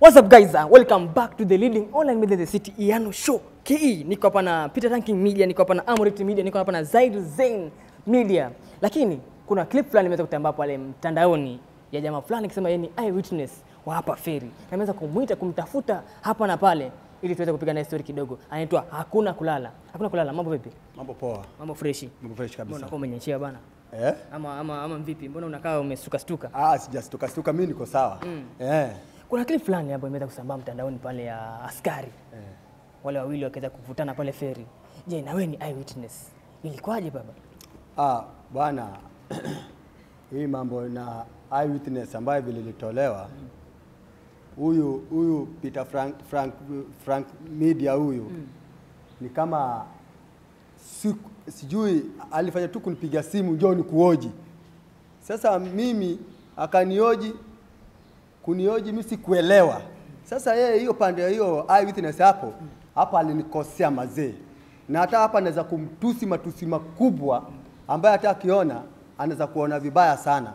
What's up guys? Uh, welcome back to the leading online media in the city Iyano Show. KE niko hapa na Peter Ranking Media, niko hapa na Amorit Media, niko hapa na Zaid Zain Media. Lakini kuna clip fulani imeweza kutambaa pale mtandaoni ya jamaa fulani akisema yeye ni eyewitness wa hapa Feri. Na ameweza kumwita kumtafuta hapa na pale ili tuweze kupiga naye story kidogo. Anaitwa Hakuna Kulala. Hakuna Kulala, mambo vipi? Mambo poa, Mambo freshi. mambo fresh Mbona kabisa. unakuwa umenyeshia bana? Eh? Ama ama ama vipi? Mbona unakaa umesuka stuka? Ah, sijastuka stuka, mimi niko sawa. Eh. Kuna clip fulani hapo imeweza kusambaa mtandaoni pale ya askari wale wawili wakiweza kuvutana pale feri. Je, na wewe ni eyewitness, ilikuwaje baba? Ah, bwana hii mambo na eyewitness ambayo vile ilitolewa huyu huyu Peter Frank, Frank, Frank Media huyu ni kama si, sijui alifanya tu kunipiga simu njoo nikuoji. Sasa mimi akanioji kunioji mimi sikuelewa. Sasa yeye hiyo pande ya hiyo eyewitness hapo hapa alinikosea mazee, na hata hapa anaweza kumtusi matusi makubwa ambaye hata akiona anaweza kuona vibaya sana,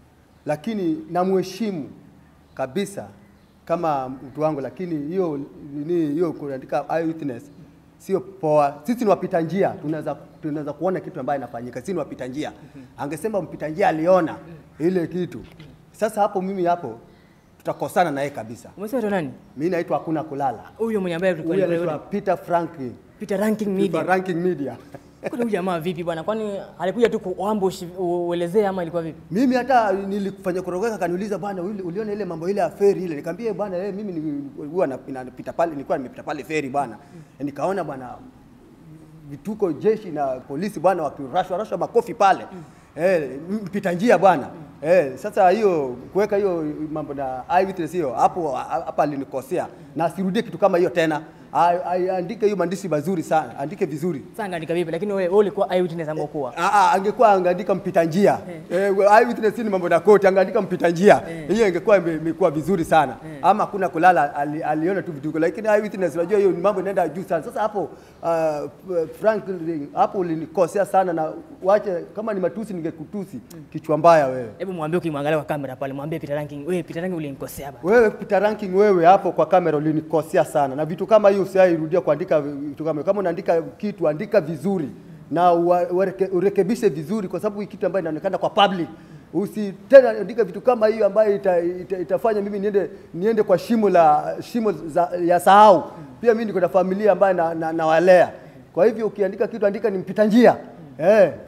lakini namheshimu kabisa kama mtu wangu, lakini hiyo nini hiyo kuandika eyewitness sio poa. Sisi ni wapita njia, tunaweza tunaweza kuona kitu ambayo inafanyika. Sisi ni wapita njia. Angesema mpita njia aliona ile kitu. Sasa hapo mimi hapo tutakosana naye kabisa. Umesema tu nani? Mimi naitwa hakuna kulala. Huyo mwenye ambaye tulikuwa Huyu tulikuwa- anaitwa Peter Franklin. Peter Ranking Peter Media. Ranking Media. Kuna huyu jamaa vipi bwana? Kwani alikuja tu kuambush uelezee ama ilikuwa vipi? Mimi hata nilikufanya kurogeka akaniuliza bwana uli- uliona ile mambo ile ya feri ile. Nikamwambia bwana eh, mimi ni- huwa na- napita pale nilikuwa nimepita pale feri bwana. Nikaona bwana vituko jeshi na polisi bwana wakirashwa rashwa makofi pale. Eh, mpita njia bwana. Eh, sasa hiyo kuweka hiyo mambo na eyewitness hiyo hapo hapa alinikosea na asirudie kitu kama hiyo tena. A- a- Andike hiyo maandishi mazuri sana, andike vizuri. Sasa ngaandika vipi? Lakini wewe wewe ulikuwa eyewitness ama ukuwa? Ah, ah, angekuwa angeandika mpita njia eh, eyewitness ni mambo na koti, angeandika mpita njia hiyo ingekuwa ime- imekuwa vizuri sana ama hakuna kulala, ali, aliona tu vituko, lakini eyewitness unajua hiyo ni mambo inaenda juu sana. Sasa hapo uh, Frank hapo ulinikosea sana, na wache kama ni matusi ningekutusi kichwa mbaya wewe. Hebu mwambie ukimwangalia kwa kamera pale, mwambie Peter Ranking, wewe Peter Ranking ulinikosea baba. Wewe Peter Ranking, wewe hapo kwa kamera ulinikosea sana, na vitu kama hiyo usiairudia kuandika vitu kama kama unaandika kitu andika vizuri na ua- uareke- urekebishe vizuri, kwa sababu hii kitu ambayo inaonekana kwa public usi tena andika vitu kama hiyo ambayo ita, ita, itafanya mimi niende niende kwa shimo la shimo za, ya sahau. Pia mimi niko na familia ambayo na, na, nawalea. Kwa hivyo ukiandika kitu andika ni mpita njia eh,